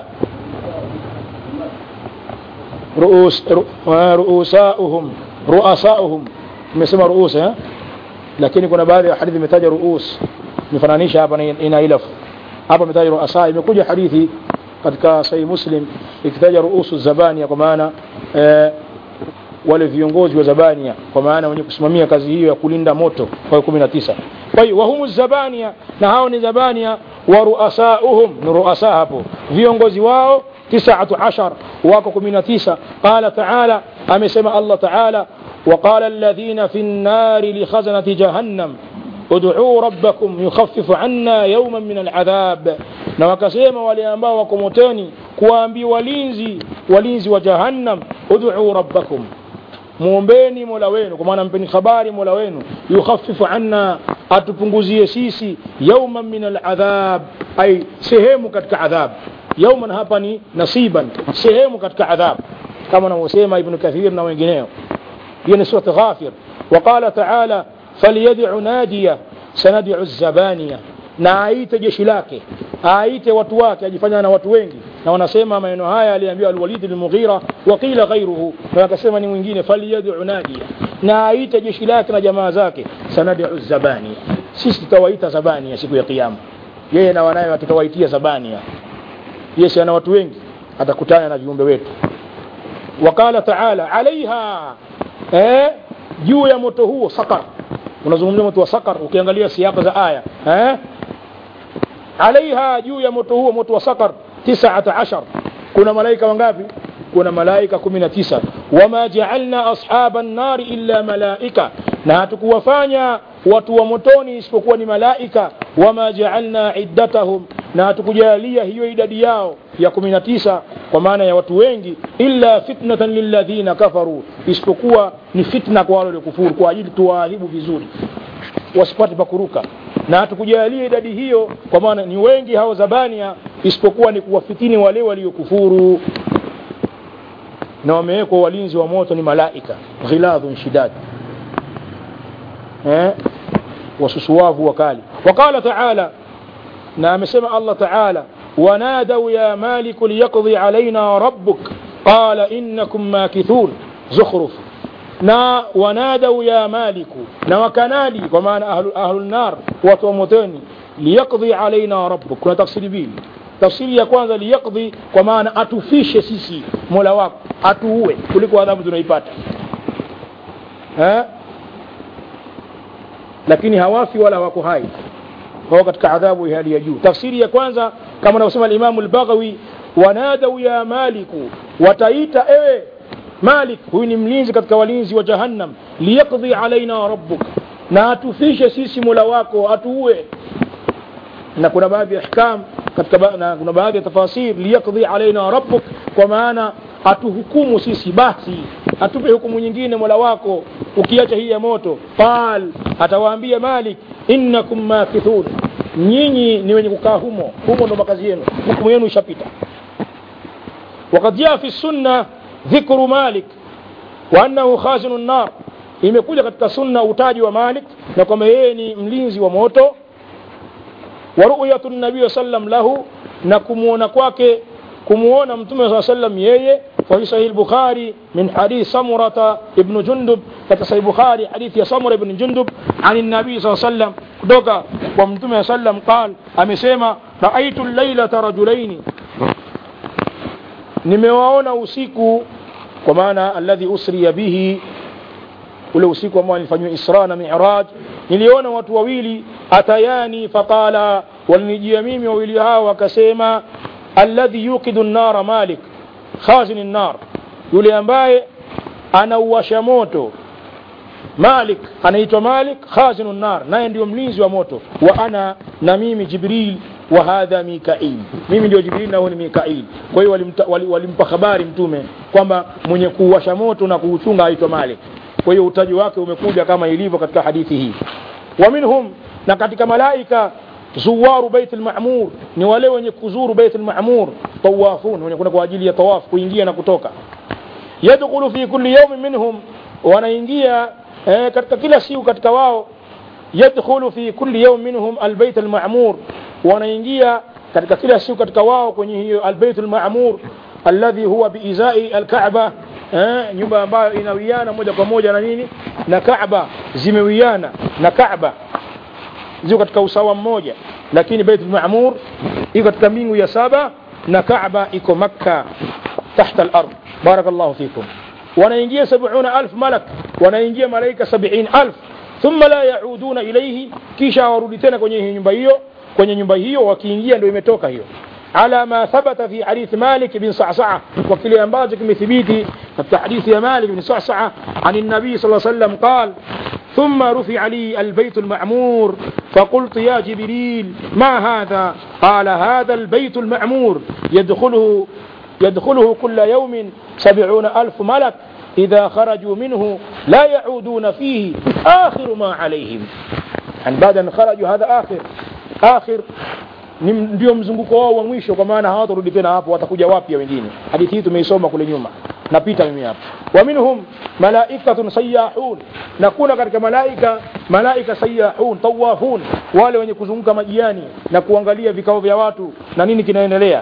ruus ru, ruusauhum ruasauhum imesema ruus eh? lakini kuna baadhi ya hadithi imetaja ruus imefananisha hapa ina ilafu hapa imetaja ruasa imekuja hadithi katika sahih muslim ikitaja ruusu zabania kwa maana eh, wale viongozi wa zabania kwa maana wenye kusimamia kazi hiyo ya kulinda moto kwa kumi na tisa kwa hiyo wahumu zabania na hao ni zabania wa ruasauhum ni ruasa hapo viongozi wao tisatu ashar wako kumi na tisa qala taala amesema allah taala وقال الذين في النار لخزنة جهنم ادعوا ربكم يخفف عنا يوما من العذاب na wakasema wale ambao wako motoni kuwaambia walinzi walinzi wa jahannam ud'u rabbakum muombeni mola wenu kwa maana mpeni habari mola wenu yukhaffifu anna atupunguzie sisi yauman min aladhab ay sehemu katika adhab yauman hapa ni nasiban sehemu katika adhab kama anavyosema ibnu kathir na wengineo hiyo ni surat ghafir وقال تعالى فليدع ناديه سندع الزبانيه na aite jeshi lake aite watu wake ajifanya na watu wengi na wanasema maneno haya aliambiwa alwalid bin mughira wa qila ghayruhu na akasema ni mwingine falyad'u nadiya na aite jeshi lake na jamaa zake sanad'u zabania sisi tutawaita zabania siku ya kiyama yeye na wanawe tutawaitia zabania Yesu ana watu wengi atakutana na viumbe wetu wakala taala alaiha eh juu ya moto huo sakar unazungumzia moto wa sakar ukiangalia siaka za aya eh alaiha juu ya moto huo moto wa sakar tisata ashar kuna malaika wangapi kuna malaika kumi na tisa wama jaalna ashaba nnari illa malaika na hatukuwafanya watu wa motoni isipokuwa ni malaika wama jaalna iddatahum na hatukujalia hiyo idadi yao ya kumi na tisa kwa maana ya watu wengi illa fitnatan lilladhina kafaru isipokuwa ni fitna kwa wale waliokufuru kwa ajili tuwaadhibu vizuri wasipate pakuruka na hatukujalia idadi hiyo kwa maana ni wengi hao zabania isipokuwa ni kuwafitini wale waliokufuru na wamewekwa walinzi wa moto ni malaika ghiladhun shidad eh? wasusuwavu wakali waqala taala na amesema allah taala wanadau ya maliku liyaqdi alaina rabbuk qala innakum makithun zukhruf na wanadau ya maliku na wakanadi kwa maana ahlu, ahlu nar watu wa motoni liyaqdi alaina rabbuk kuna tafsiri mbili tafsiri ya kwanza liyaqdi kwa maana atufishe sisi mola wako atuue kuliko adhabu tunaipata lakini hawafi wala wako hai wao katika adhabu ya hali ya juu tafsiri ya kwanza kama anavyosema alimamu lbaghawi wanadau ya maliku wataita ewe malik huyu ni mlinzi katika walinzi wa jahannam liyaqdi alaina rabbuk na atufishe sisi mola wako atuue na kuna baadhi ya ahkam katika ba, na kuna baadhi ya tafasir liyaqdi alaina rabbuk kwa maana atuhukumu sisi basi atupe hukumu nyingine mola wako ukiacha hii ya moto qal atawaambia malik innakum makithun nyinyi ni wenye kukaa humo humo ndo makazi yenu hukumu yenu ishapita وقد جاء في السنة ذكر مالك وأنه خازن النار imekuja katika sunna utaji wa malik na kwamba yeye ni mlinzi wa moto wa ru'yatu nabii sallam lahu na kumuona kwake kumuona mtume saa sallam yeye وفي صحيح البخاري من حديث سمرة ابن جندب في صحيح البخاري حديث يا سمرة بن جندب عن النبي صلى الله عليه وسلم دوكا ومتم صلى الله عليه وسلم قال أمسيما رأيت الليلة رجلين nimewaona usiku kwa maana alladhi usriya bihi ule usiku ambao nilifanywa isra na miraj niliona watu wawili atayani faqala walinijia mimi wawili hao wakasema alladhi yuqidu nnara malik khazin nar yule ambaye anauwasha moto malik anaitwa malik khazinu nar naye ndio mlinzi wa moto wa ana na mimi jibril wa hadha mikail mimi ndio jibril na huyu ni mikail kwa hiyo walimta, wali- walimpa habari mtume kwamba mwenye kuwasha moto na kuuchunga aitwa malik kwa hiyo utaji wake umekuja kama ilivyo katika hadithi hii wa minhum na katika malaika zuwaru bait lmamur ni wale wenye kuzuru bait lmamur tawafun wenye kwenda kwa ajili ya tawaf kuingia na kutoka yadkhulu fi kulli yawmin minhum wanaingia eh, katika kila siku katika wao yadkhulu fi kulli yawm minhum albayt alma'mur wanaingia katika kila siku katika wao kwenye hiyo albayt alma'mur alladhi huwa biizai alkaaba eh, nyumba ambayo inawiana moja kwa moja na nini na kaaba zimewiana na kaaba ziko katika usawa mmoja lakini bait alma'mur iko katika mbingu ya saba na kaaba iko makka tahta al-ard barakallahu fikum wanaingia sabuna alf malak wanaingia malaika sabiin alf thumma la yauduna ilaihi kisha warudi tena kwenye hiyo nyumba hiyo kwenye nyumba hiyo wakiingia ndio imetoka hiyo على ما ثبت في حديث مالك بن صعصعة وكل أنباجك مثبيتي في حديث مالك بن صعصعة عن النبي صلى الله عليه وسلم قال ثم رفع لي البيت المعمور فقلت يا جبريل ما هذا قال هذا البيت المعمور يدخله يدخله كل يوم سبعون ألف ملك إذا خرجوا منه لا يعودون فيه آخر ما عليهم يعني بعد أن خرجوا هذا آخر آخر ni ndio mzunguko wao wa mwisho kwa maana hawatarudi tena hapo watakuja wapya wengine hadithi hii tumeisoma kule nyuma napita mimi hapa wa minhum malaikatun sayyahun na kuna katika malaika malaika sayyahun tawafun wale wenye kuzunguka majiani na kuangalia vikao vya watu na nini kinaendelea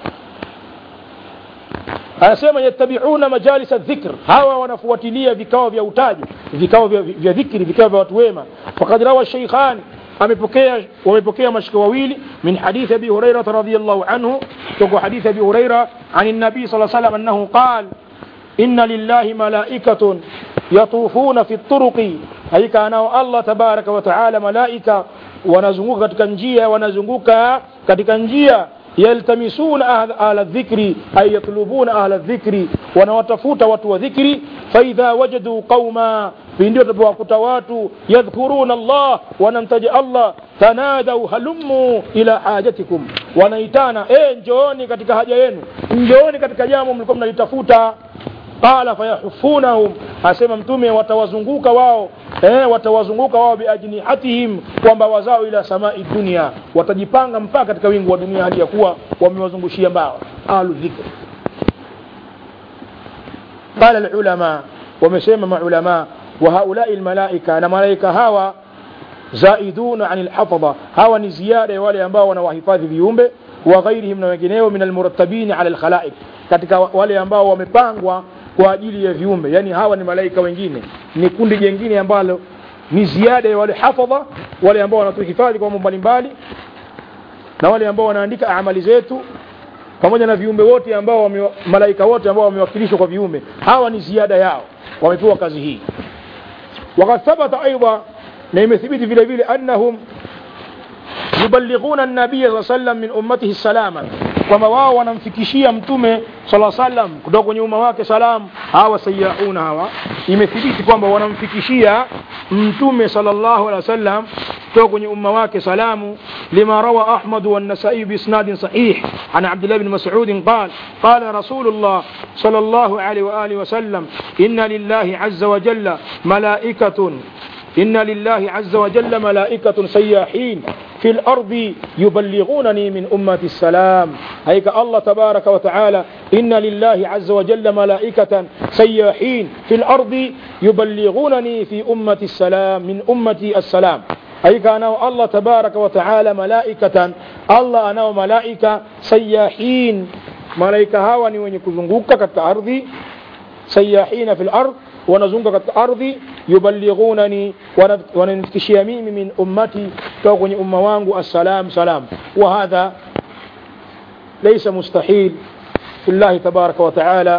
anasema yattabiuna majalisa dhikr hawa wanafuatilia vikao vya utaji vikao vya, vya dhikri vikao vya watu wema faqad rawa sheikhani amepokea wamepokea mashika wawili min hadithi abi huraira radhiyallahu anhu kutoka hadithi abi huraira an nabii sallallahu alayhi wasallam annahu qala inna lillahi malaikatun yatufuna fi turuqi hakika anao Allah tabaraka wa taala malaika wanazunguka katika njia wanazunguka katika njia yaltamisuna ahla ahla dhikri ay yatlubuna ahla dhikri wanawatafuta watu wa dhikri faidha wajadu qauma pindi watapowakuta watu yadhkuruna Allah wanamtaja Allah tanadau halummu ila hajatikum wanaitana eh njooni katika haja yenu njooni katika jambo mlikuwa mnalitafuta qala fayahufunahum asema mtume watawazunguka wao eh, watawazunguka wao biajnihatihim kwamba wazao ila samai dunia watajipanga mpaka katika wingu wa dunia hali ya kuwa wamewazungushia mbao ahlu dhikr qala alulama wamesema maulama wa haulai almalaika na malaika hawa zaiduna anil hafadha hawa ni ziada ya wale ambao wanawahifadhi viumbe wa ghairihim na wengineo min almurattabin ala alkhalaiq katika wale ambao wamepangwa kwa ajili ya viumbe yani hawa ni malaika wengine ni kundi jingine ambalo ni ziada ya wale hafadha wale ambao wanatuhifadhi kwa mambo mbalimbali na wale ambao wanaandika amali zetu pamoja na viumbe wote ambao wame, malaika wote ambao wamewakilishwa kwa viumbe hawa ni ziada yao wamepewa kazi hii وقد ثبت أيضا na imethibiti vile vile annahum yuballighuna an-nabiy sallallahu alayhi wasallam min ummatihi salama kwamba wao wanamfikishia mtume sallallahu alayhi wasallam kutoka kwenye umma wake salam hawa sayauna hawa imethibiti kwamba wanamfikishia mtume sallallahu alayhi wasallam kutoka kwenye umma wake salamu lima rawa ahmad wa an-nasa'i bi isnadin sahih an abdullah ibn mas'ud qala qala rasulullah sallallahu alayhi wa alihi wasallam inna lillahi azza wa jalla malaikatun إن لله عز وجل ملائكة سياحين في الأرض يبلغونني من أمة السلام هيك الله تبارك وتعالى إن لله عز وجل ملائكة سياحين في الأرض يبلغونني في أمة السلام من أمتي السلام هيك أنا الله تبارك وتعالى ملائكة الله أنا ملائكة سياحين ملائكة هاوني وين يكزنقوك كالأرض سياحين في الأرض wanazunguka katika ardhi yuballighunani wananifikishia mimi min ummati kutoka kwenye umma wangu assalam salam wa hadha laysa mustahil fi llahi tabaraka wa taala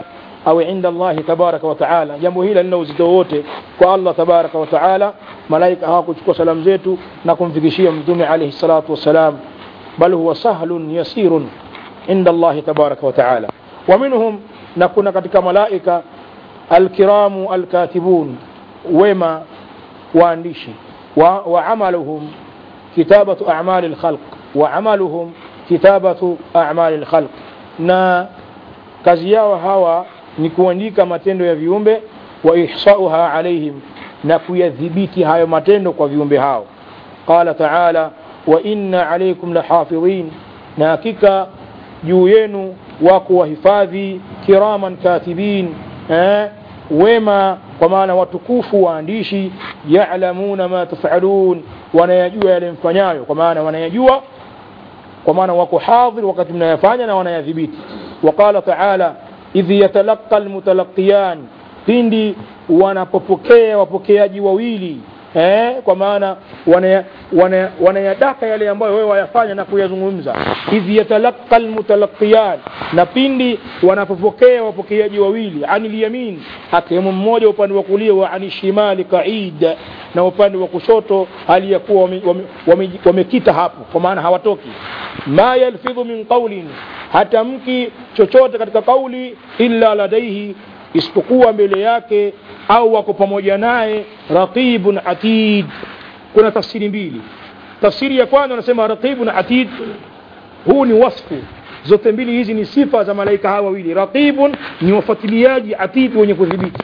au inda Allahi tabaraka wa taala jambo hili lina uzito wote kwa Allah tabaraka wa taala malaika hawakuchukua salamu zetu na kumfikishia mtume alayhi salatu wassalam bal huwa sahlun yasirun inda Allahi tabaraka wa taala wa minhum na kuna katika malaika alkiramu alkatibun wema waandishi wa, wa amaluhum kitabatu a'mali alkhalq wa amaluhum kitabatu a'mali alkhalq na kazi yao hawa ni kuandika matendo ya viumbe wa ihsauha alaihim na kuyadhibiti hayo matendo kwa viumbe hao qala taala wa inna alaikum lahafidhin na hakika juu yenu wako wahifadhi kiraman katibin eh, wema kwa maana watukufu waandishi yalamuna ma tafalun wanayajua yale mfanyayo kwa maana wanayajua kwa maana wako hadhir wakati mnayafanya na wanayadhibiti waqala taala idh yatalaqa almutalaqiyan pindi wanapopokea wapokeaji wawili eh, kwa maana wanayadaka wana, wana yale ambayo wewe wayafanya na kuyazungumza idh yatalaqa almutalaqiyan na pindi wanapopokea wapokeaji wawili anil yamin akiwemo mmoja upande wa kulia wa ani shimali qaid na upande wa kushoto hali ya kuwa wamekita wame, wame, wame hapo kwa maana hawatoki ma yalfidhu min qawlin hatamki chochote katika kauli illa ladaihi isipokuwa mbele yake au wako pamoja naye raqibun atid kuna tafsiri mbili tafsiri ya kwanza wanasema raqibun atid huu ni wasfu zote mbili hizi ni sifa za malaika hawa wawili raqibun ni wafuatiliaji atid wenye kudhibiti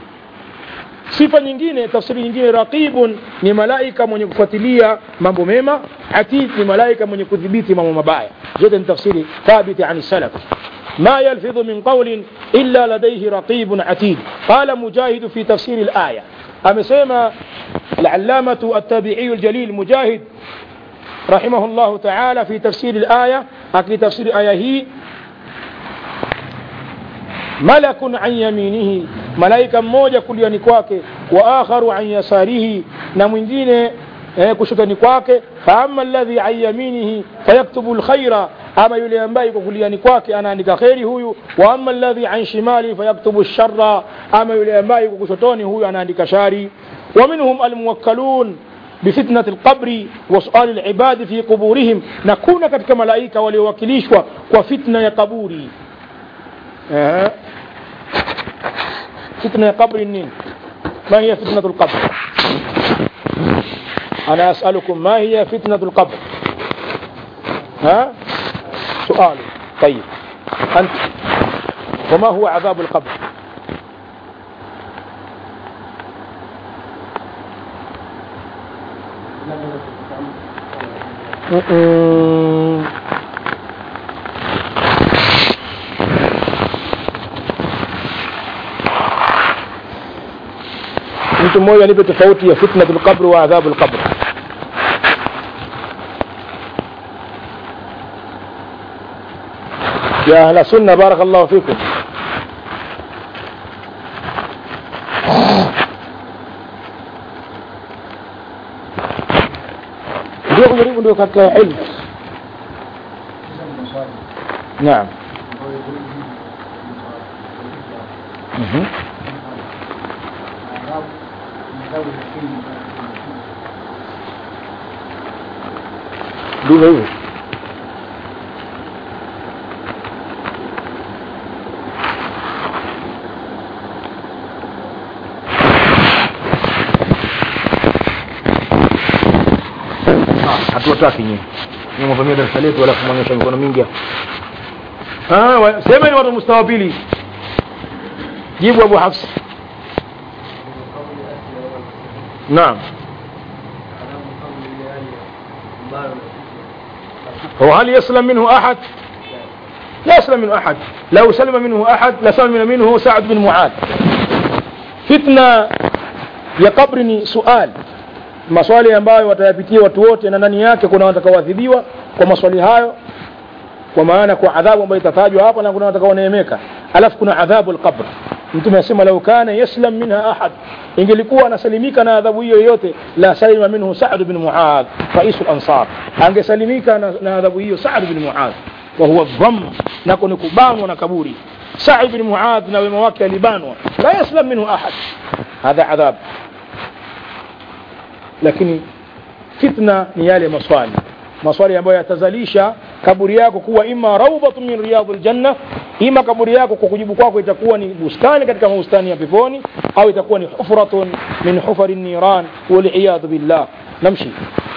sifa nyingine tafsiri nyingine raqibun ni malaika mwenye kufuatilia mambo mema atid ni malaika mwenye kudhibiti mambo mabaya zote ni tafsiri thabiti ani salaf ما يلفظ من قول إلا لديه رقيب عتيد قال مجاهد في تفسير الآية أمسيما العلامة التابعي الجليل مجاهد رحمه الله تعالى في تفسير الآية أكي تفسير الآية هي ملك عن يمينه ملائكة موجة كل ينكواك وآخر عن يساره نمجين kushotani kwake faama alladhi an yaminihi fayaktubu lkhaira ama yule ambaye yuko kuliani kwake anaandika kheri huyu wa ama alladhi an shimali fayaktubu shara ama yule ambaye yuko kushotoni huyu anaandika shari wa minhum almuwakkalun بفتنة القبر وسؤال العباد في قبورهم نكون كتك ملائكة وليوكليشوا وفتنة يا قبوري أه. فتنة يا قبر النين ما هي فتنة القبر أنا أسألكم ما هي فتنة القبر ها سؤال طيب أنت وما هو عذاب القبر mtu mmoja nipe tofauti ya fitnatul qabr wa adhabul qabr يا أهل السنة بارك الله فيكم ndio kujaribu ndio katika ilmu naam Mhm. ndivyo hivyo hatuwataki nyinyi ni mvamia darasa letu wala kumwonyesha mikono mingi ah wa- semeni watu mustawa pili jibu abu hafs naam وهل يسلم منه أحد لا يسلم منه أحد لو سلم منه أحد لسلم منه سعد بن معاذ فتنة ya kabri ni suali maswali ambayo watayapitia watu wote na ndani yake kuna watakaoadhibiwa kwa maswali hayo kwa maana kwa adhabu ambayo itatajwa hapa na kuna watakaoneemeka alafu kuna adhabu alqabr mtume asema lau kana yaslam minha ahad ingelikuwa anasalimika na adhabu hiyo yoyote la salima minhu sa'd bin muadh raisul ansar angesalimika na, na adhabu hiyo sa'd bin muadh wa huwa dhamm nako ni kubanwa na kaburi Sa'i bin Muadh na wema wake alibanwa la yaslam minhu ahad hadha adhab lakini fitna ni yale maswali maswali ambayo yatazalisha kaburi yako kuwa ima raudhatun min riyadhil janna ima kaburi yako kwa kujibu kwako itakuwa ni bustani katika bustani ya peponi au itakuwa ni hufratun min hufari niran waliyadhu billah namshi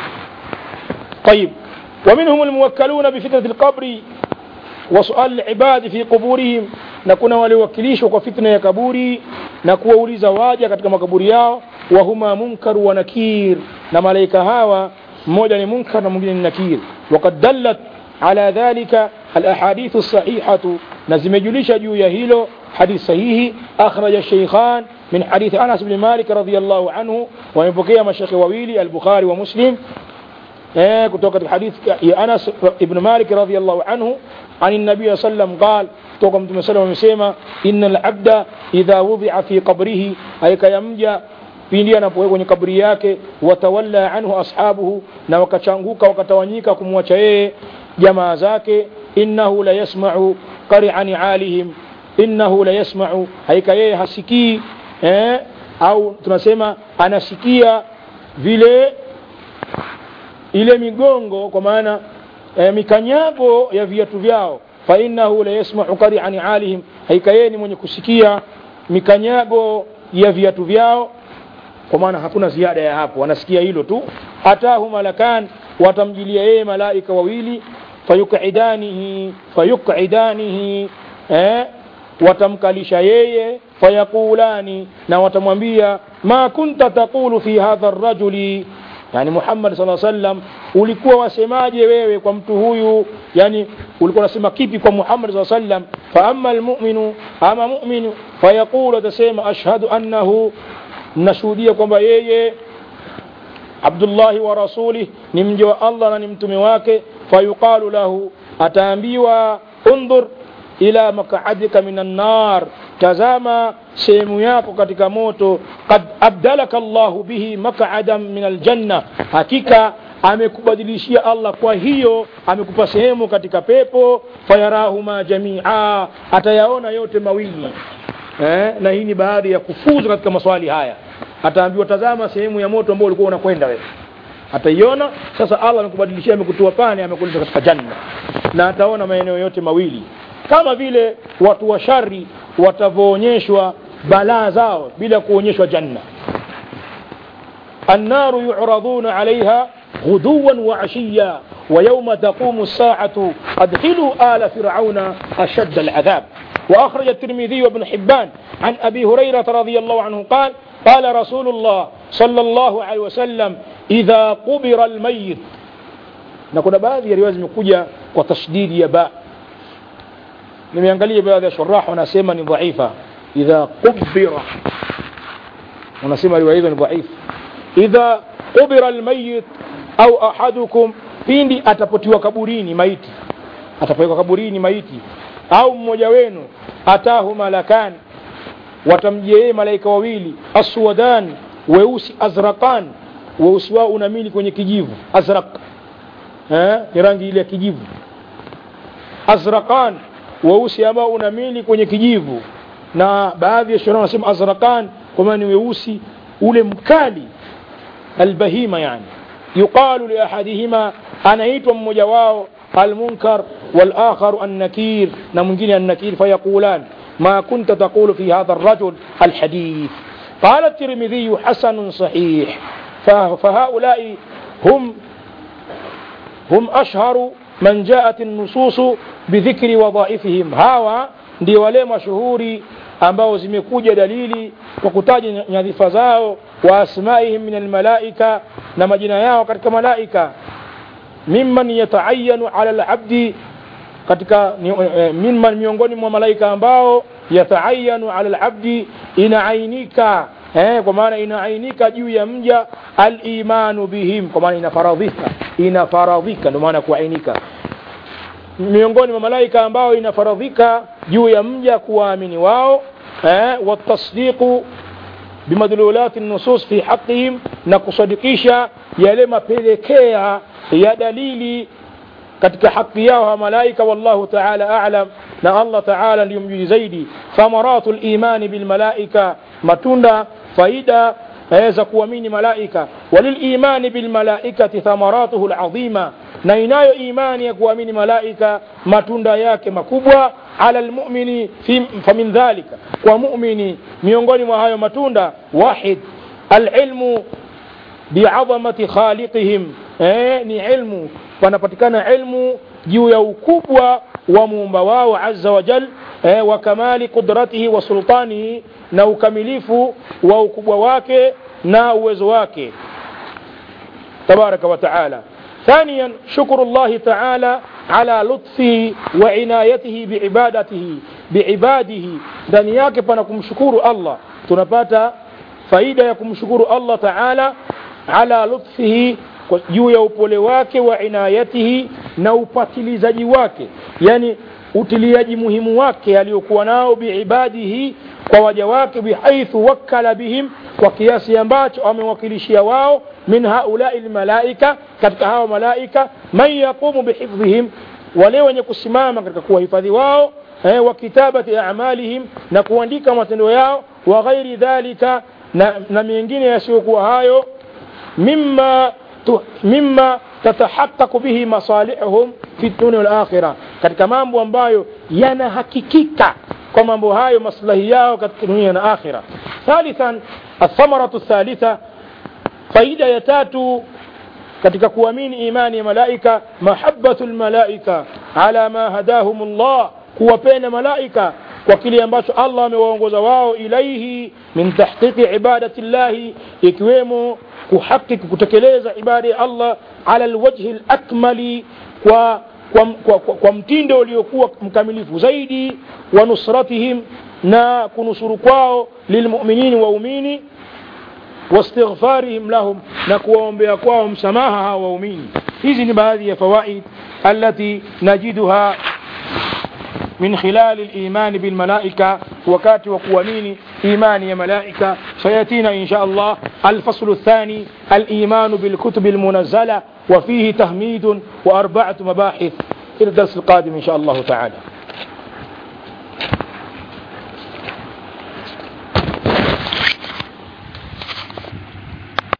طيب ومنهم الموكلون بفتنة القبر وسؤال العباد في قبورهم na kuna waliowakilishwa kwa fitna ya kaburi na kuwauliza waja katika makaburi yao wahuma munkar wa nakir na malaika hawa mmoja ni munkar na mwingine ni nakir وقد دلت على ذلك الأحاديث الصحيحة نزم juu ya hilo حديث صحيح أخرج الشيخان من حديث أنس بن مالك رضي الله عنه ومبكي مشيخ وويلي البخاري ومسلم eh, kutoka katika hadithi ya Anas ibn Malik radhiyallahu anhu عن النبي صلى الله عليه وسلم قال kutoka mtume sallam amesema innal abda idha wudi'a fi qabrihi aika yamja pindi anapowekwa kwenye kaburi yake watawalla anhu ashabuhu na wakachanguka wakatawanyika kumwacha yeye jamaa zake innahu la yasma'u qari'a ni'alihim innahu la yasma'u haika yeye hasikii eh, au tunasema anasikia vile ile migongo kwa maana e, mikanyago ya viatu vyao fa innahu la yasma'u qari'a ni'alihim haika yeye ni mwenye kusikia mikanyago ya viatu vyao kwa maana hakuna ziada ya hapo wanasikia hilo tu atahu malakan watamjilia yeye malaika wawili fayuqidanihi fayuqidanihi eh, watamkalisha yeye fayaqulani na watamwambia ma kunta taqulu fi hadha ar-rajuli yani Muhammad sallallahu alaihi wasallam ulikuwa wasemaje wewe kwa mtu huyu yani ulikuwa unasema kipi kwa Muhammad sallallahu alaihi wasallam fa amma almu'minu ama mu'minu fayaqulu atasema ashhadu annahu nashuhudia kwamba yeye Abdullahi wa rasulih ni mja wa Allah na ni mtume wake fayuqalu lahu ataambiwa undhur ila maq'adika minan nar tazama sehemu yako katika moto qad abdalaka Allahu bihi maq'adan min aljanna hakika amekubadilishia Allah kwa hiyo amekupa sehemu katika pepo fayarahuma jamia atayaona yote mawili eh, na hii ni baadhi ya kufuzu katika maswali haya ataambiwa tazama sehemu ya moto ambao ulikuwa unakwenda wewe ataiona sasa Allah amekubadilishia amekutoa pale amekuleta katika janna na ataona maeneo yote mawili kama vile watu wa shari watavyoonyeshwa balaa zao bila kuonyeshwa janna النار يعرضون عليها غدوا وعشيا ويوم تقوم الساعة أدخلوا آل فرعون أشد العذاب وأخرج الترمذي وابن حبان عن أبي هريرة رضي الله عنه قال قال رسول الله صلى الله عليه وسلم إذا قبر الميت نكون بعض ya riwaya zimekuja kwa tashdidi ya ba nimeangalia baadhi ya shurah wanasema ni dhaifa idha qubira wanasema riwaya hizo ni dhaifu idha qubira almayit au ahadukum pindi atapotiwa kaburini maiti atapowekwa kaburini maiti au mmoja wenu atahu malakan watamjia yeye malaika wawili aswadan weusi azraqan weusi wao unamili kwenye kijivu azraq eh ni rangi ile ya kijivu azraqan weusi ambao unamili kwenye kijivu na baadhi ya shura wanasema azraqan kwa maana ni weusi ule mkali albahima yani yuqalu li ahadihima anaitwa mmoja wao المنكر والآخر النكير نمجين النكير فيقولان ما كنت تقول في هذا الرجل الحديث قال الترمذي حسن صحيح فهؤلاء هم هم أشهر من جاءت النصوص بذكر وظائفهم هاوا ndio wale mashuhuri ambao zimekuja dalili kwa kutaja nyadhifa zao wa asmaihim min almalaika na majina yao katika malaika mimman yataayanu ala alabdi katika mimman miongoni mwa malaika ambao yataayanu ala alabdi inaainika eh, kwa maana inaainika juu ya mja alimanu bihim kwa maana inafaradhika inafaradhika ndio maana kuainika miongoni mwa malaika ambao inafaradhika juu ya mja kuwaamini wao eh, watasdiqu bimadlulati nusus fi haqihim na kusadikisha yale mapelekea ya dalili katika haki yao hawa malaika wallahu taala alam na allah taala ndiyo mjuzi zaidi thamaratu limani bilmalaika matunda faida za kuamini malaika walilimani bilmalaikati thamaratuhu ladhima na inayo imani ya kuamini malaika matunda yake makubwa ala lmumini famin dhalika kwa mumini miongoni mwa hayo matunda wahid alilmu biadhamati khaliqihim eh, ni ilmu panapatikana ilmu juu ya ukubwa wa muumba wao azza wa jal eh, wa kamali qudratihi wa sultanihi na ukamilifu wa ukubwa wake na uwezo wake tabaraka wa taala ثانيا شكر الله تعالى على لطفه وعنايته بعبادته بعباده ndani yake pana kumshukuru allah tunapata faida ya kumshukuru allah taala ala lutfihi juu ya upole wake wa inayatihi na upatilizaji wake yani utiliaji muhimu wake aliyokuwa nao biibadihi kwa waja wake bihaithu wakkala bihim kwa kiasi ambacho amewakilishia wao min haulai lmalaika katika hawa malaika man yaqumu bihifdhihim wale wenye kusimama katika kuwahifadhi wao eh, wa kitabati amalihim na kuandika matendo yao wa ghairi dhalika na, na mengine yasiyokuwa hayo mima tu, mima tatahaqaqu bihi masalihum fi dunia wal akhira katika mambo ambayo yanahakikika kwa mambo hayo maslahi yao katika dunia na akhira thalithan athamaratu thalitha faida ya tatu katika kuamini imani ya malaika mahabbatu lmalaika ala ma hadahum llah kuwapenda malaika kwa kile ambacho allah amewaongoza wao ilaihi min tahqiqi ibadati llahi ikiwemo kuhakiki kutekeleza ibada ya allah ala lwajhi lakmali kwa kwa, kwa, kwa, kwa mtindo uliokuwa mkamilifu zaidi wa nusratihim na kunusuru kwao lilmuminin waumini واستغفارهم لهم نكوهم بأقواهم مساماها وأمين hizi ni baadhi ya fawaid التي نجدها من خلال الإيمان بالملائكة وكات وقوانين إيمان يا ملائكة سيأتينا إن شاء الله الفصل الثاني الإيمان بالكتب المنزلة وفيه تهميد وأربعة مباحث إلى الدرس القادم إن شاء الله تعالى